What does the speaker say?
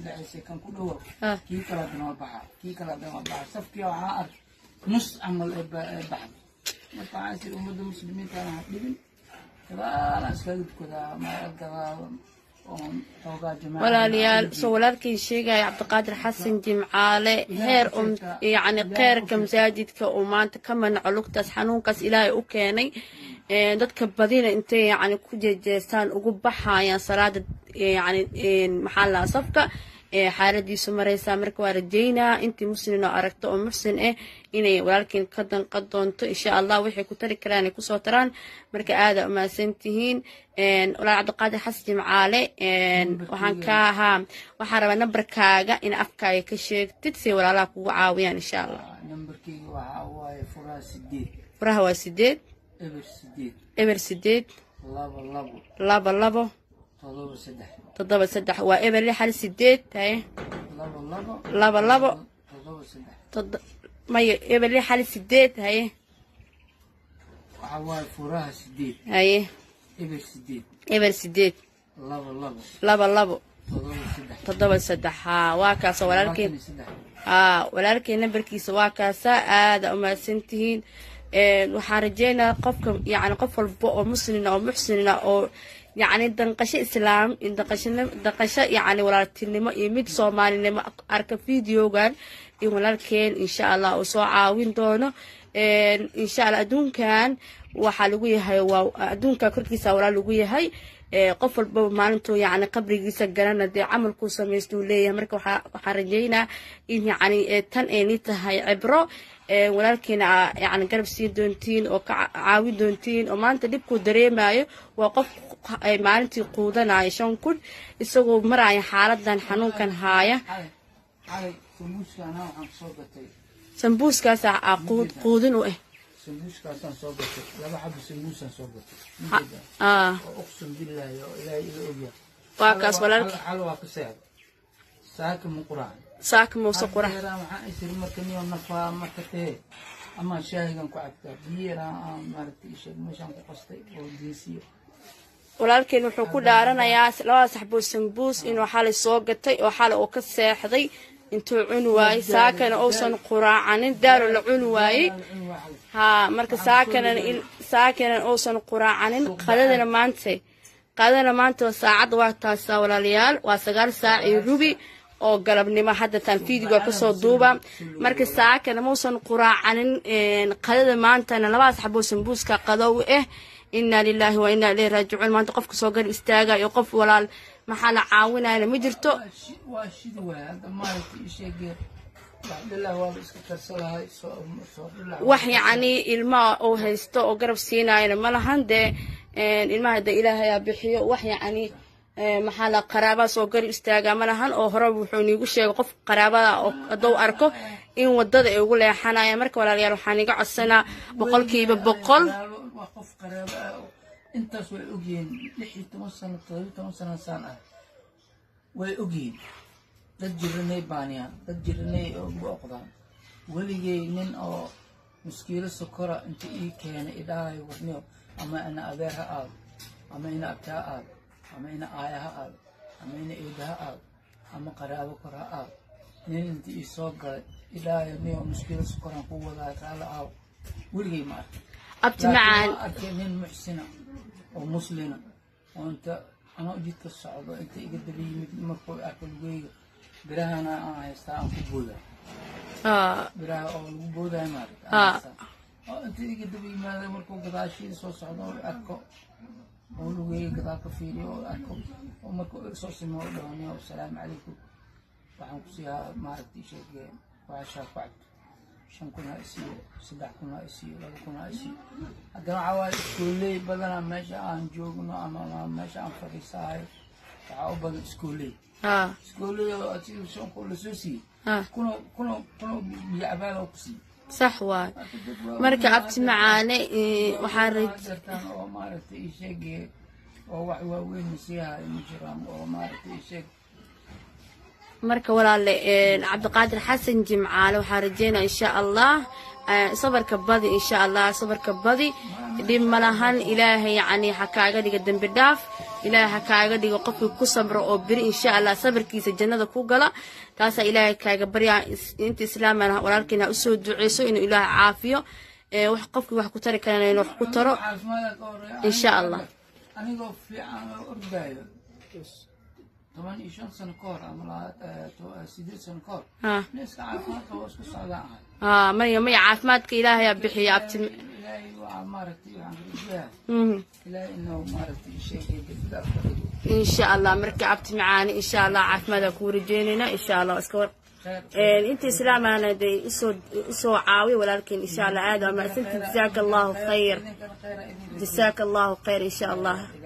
dhexaysay kan ku dhowo Ah. kii kala haddana waa baxa kii kala haddana waa baxa safkii waxaa ark nus camal ee ba- ee baxda marka waxaan siri ummadda muslimiinta aan ha dhibin gadaalaan iskaga tukadaa meel gadaal oon xoogaa jamaaca walaalayaal soo walaalkii sheegaya cabdiqaadir xasan jimcaale heer um yacni kheyrka masaajidka uu maanta ka manaco lugtaas xanuunkaas ilaahay u keenay Een, dadka badina intay yacni ku jeejeestaan ugu baxayaan salaada yacni maxaa la safka ee xaaladiisu maraysaa marka waa rajeynaa intii muslim oo aragto oo muxsin ah inay walaalkiin ka danqan doonto insha allah waxay ku tari karaan ay kusoo taraan marka aada umahadsan tihiin Een, walaal cabdiqaadir xasan jimcaale een, waxaan ka ahaa waxaan rabaa nambarkaaga in afkaaga ka sheegtid si walaalaha kugu caawiyaan insha allah nambarkeyga waxaa waaye furaa sideed furaha waa sideed eber sideed eber sideed laba labo laba labo todoba saddex toddoba saddex waa eber lix hal sideed haye laba labo laba labo todoba saddex todo maya eber lix hal sideed haye waxaa waaye furaha sideed haye eber sideed eber sideed laba labo laba labo todoba saddex toddoba saddex haa waa kaasa walaalkeen labaatan iyo saddex haa walaalkeen nambarkiisa waa kaasa aada umahadsan tihiin Een, waxaan rajeynayaa qofka yacni qof walba oo muslina oo muxsinina oo yacni danqasho islaam danqasho danqasho yacni walaaltinimo iyo mid soomaalinimo arka videogan in walaalkeen insha allah uu soo caawin doono Een, insha allah adduunkan waxaa lagu yahay waa adduunka korkiisa walaal lagu yahay Ee, qof walbaba maalintuu yacni qabrigiisa garana dee camalkuu samaysta uu leeyahay marka waxaa waxaan rajeynaa in yacni ee, tan ayni tahay cibro ee, walaalkiina aa yacni garab siin doontiin oo ka ca- caawin doontiin oo maanta dhibkuu dareemayo waa qof ay maalintii quudanaya shan kun isagoo maraya xaaladan xanuunkan haaya xalay xalay sambuuska anaa waxaan soo gatay sambuuskaasa aa quud- quudin u ah sambuuskaasaan soo gatay laba xabo sambuusaan soo gatay Ha- Ujeedaa? aa, oo uqsum billaahi oo ilaahay ila ogyahay waa kaas walaalki xal waa ka seexda saaka ma quraan saaka muuse qurax Haddeeraan waxaan isiri marka niyo nafaa marka tee ama shaahigan ku cabtaa biyeeraan aan maaragtay isheeg meeshaan ku qastay oo geesiyo walaalkeen wuxuu ku dhaaranayaa labada saxboo sambuus inuu xalay soo gatay oo xalay uu ka seexday intuu cuni waayey saakana uusan quraacanin daalo la cuni waayey haa marka saakana in- saakana uusan quraacanin qadadana maanta qadadana maanta waa saacadda waa taasaa walaalayaal waa sagaal saac iyo rubi oo galabnimo hadda taan fiidiga kasoo duuba marka saakana muusan quraacanin een, qadada maantana labadaas xaboo sambuuska qadow ah inaa lilaahi wa inaa ilayhi raajicuun maanta qofka soo gar istaaga iyo qof walaal maxaa la caawinayna ma jirto Waa shi- waa shidi waay hadda maaragtay isheegee wax dhilaa waa la iska karsalahay soo soo dhilaa wax yacni ilmaha uu haysto oo garab siinayana ma lahan dee een, ilmaha de ilaahayaa bixiyo wax yacni ee, maxaa la qaraabaa soo garab istaaga ma lahan oo hore wuxuu niigu sheegay qof qaraabada oo hadduu arko in wadada ay ugu leexanaya marka walaalayaal waxaan iga codsanaa boqolkiiba boqol waa qof qaraabo ah oo intaas way ogyihiin lix iyo toban sano todoba iyo toban sano saan ah way ogyihiin dad jiranay baaniyaan dad jiranay oo booqdaan weligay nin oo muskiilo sokora inta ii keenay idhaahay warniyo ama ina adeer ha aado ama ina abtaa aado ama ina aaya ha aado ama ina eeda ha aado ama qaraabo kor ha aado nin inta ii soo galay idhaahay niyo muskiilo sokoraan ku wadaa kaala aaw weligay ma arkin abti macaan arkay nin muxsina oo muslina oo inta anoo jidka socdo inta iga daba yimid markuu arko lugeyga birahana aan haystaa aan ku booda Aa, biraha oo lagu boodayo maarata Ah. aan haystaa. oo inta iga daba yimaada markuu gadaashiida soo socdo oo arko oo lugeyga gadaal ka fiiriyo oo arko oo markuu soo simo oo dhawaniyo asalaamu calaykum waxaan ku siiyaa maaragta isheege waashaa ku cabto shan kun ha isiiyo saddex kun ha isiiyo laba kun ha isiiyo haddana waxaa waaye iskooley badanaa meesha aan joogno ama ama meesha aan fadhiisahayo waxaa u badan iskooley aa, iskooley oo asiga shan kun lasoo siiyey aa, kuna kuna kuna biyo cabaal oo ku siiyey sax waay Marka dad waa- marka abti macaane ee, waxaan raj gartaan oo maaragtay ii sheegay oo wax waaweyn masiihayo ma jiraan oo maaragtay ii sheeg marka walaale een, cabdiqaadir xasan jimcaale waxaan rajeynaa insha allah ee, sabarka badi insha allah sabarka badi dhib malahan ilaahay yacni ha kaaga dhiga dembi dhaaf ilaahay ha kaaga dhigo qofkii ku sabro oo beri insha allah sabarkiisa jannada ku gala taasaa ilaahay kaaga baryaa inta islaamana walaalkiina usoo duceyso inuu ilaahay caafiyo ee wax qofkii wax ku tari karana inuu wax ku taro caafimaadka ka horeeya Insha Allah. anigoo fiican oo ordaayo toban iyo shan sano ka hor ama laba- eh, to- eh, sideed sano ka hor ha neeska caafimaadka waa isku socdaan ahay ha maya maya caafimaadka ilaahayaa bixiya abti ilaahay waa maaragtay waxaan rajayaa Mhm. ilaahay inuu maaragtay sheegay degdeg afka dhigo insha allah markii abti macaani insha allah caafimaad aa kuu rajeynayna insha allah iska war khayr inta islaamana dee usoo usoo caawiya walaalkeen insha allah aad waa mahadsantii jazaaka allahu khayr idinkana khayra idin jazaaka allahu khayr insha allah